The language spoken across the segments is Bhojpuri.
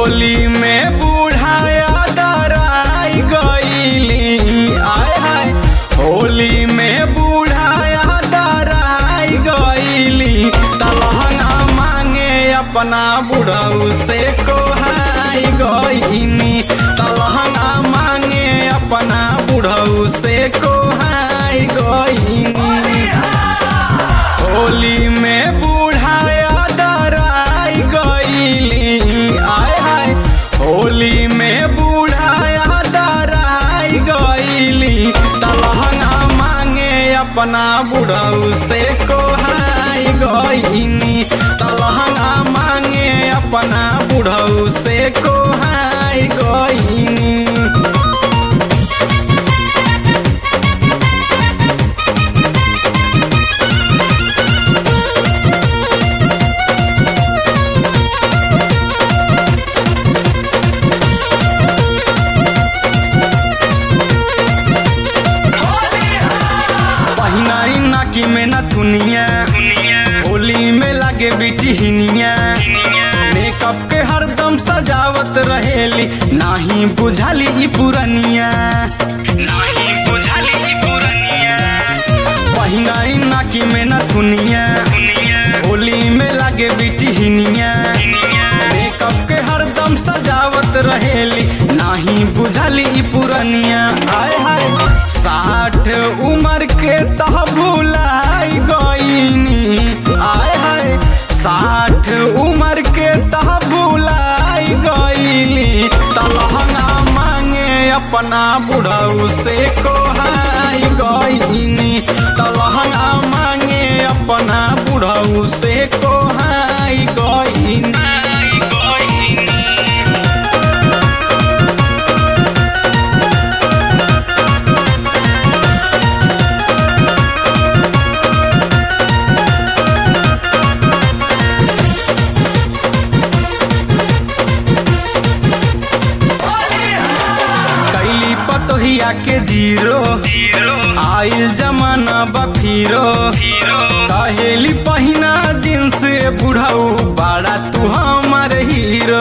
होली में बूढ़ाया दराई गईली आय हाय होली में बूढ़ाया दराई गईली तलहंगा मांगे अपना बुढ़ऊ से कोहाई गईनी तलहंगा मांगे अपना बुढ़ऊ से कोहाई गईनी होली में बूढ़ाया दराई गईली आय हाय होली में बूढ़ाया दराई गईली तलहंगा मांगे अपना बुढ़ऊ से कोहाई गईनी तलहंगा मांगे अपना बुढ़ऊ से कोहाई गईनी पहिनाई नाकी में न थुनिया होली में लागे बिटिहनिया मेकअप के हरदम सजावत रहेली नाही बुझाली ई पुरनिया नाही बुझाली ई पुरनिया पहिनाई नाकी में न थुनिया होली में लागे बिटिहनिया मेकअप के हरदम सजावत रहेली नाही बुझाली ई पुरनिया आय हाय साठ उम्र के तह भुलाई गईनी आय हाय साठ उम्र के तह भुलाई गईली तलहंगा मांगे अपना बुढ़ऊ से कोहाई गईनी तलहंगा मांगे अपना बुढ़ऊ से कोहाई गईनी कैली पतोहिया के जीरो आइल जमाना बफीरो कहेली पहिना जींस बुढ़ऊ बाड़ा तू हमार हीरो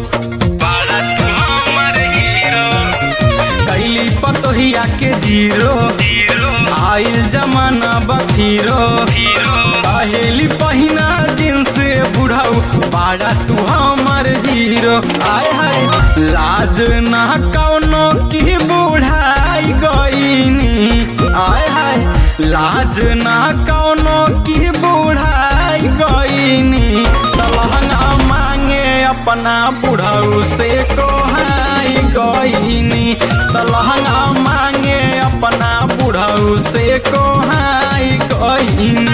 कैली पतोहिया के जीरो आइल जमाना बफीरो कहेली पहिना जींस बुढ़ऊ बाड़ा तू हमार हीरो आय हाय लाज ना कौनो की बुढ़ाई गईनी आय हाय लाज ना कौनो की बुढ़ाई गईनी तलहंगा मांगे अपना बुढ़ऊ से कोहाई गईनी तलहंगा मांगे अपना बुढ़ऊ से कोहाई गईनी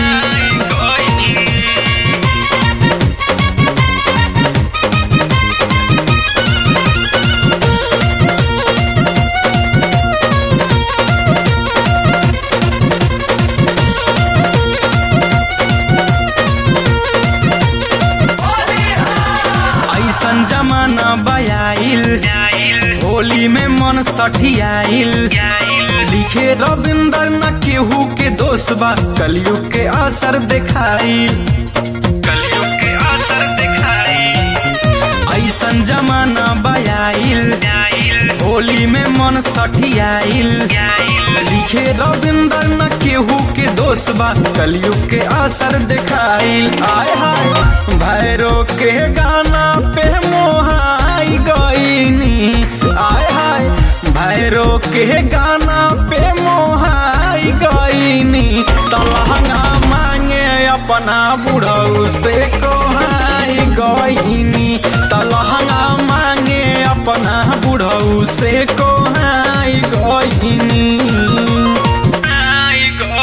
ऐसन जमाना बयाइल होली में मन सठियाइल लिखे रविंदर न केहू के दोष बा कलयुग के असर दिखाई कलयुग के असर दिखाई ऐसन जमाना बयाइल होली में मन सठियाइल लिखे रविंदर न केहू के दोष बा कलयुग के असर दिखाइल आय हाय भैरो के गाना पे मोहाई गईनी आय हाय भैरो के गाना पे मोहाई गईनी तलहंगा मांगे अपना बुढ़ऊ से कोहाई गईनी तलहंगा मांगे अपना बुढ़ऊ से कोहाई गईनी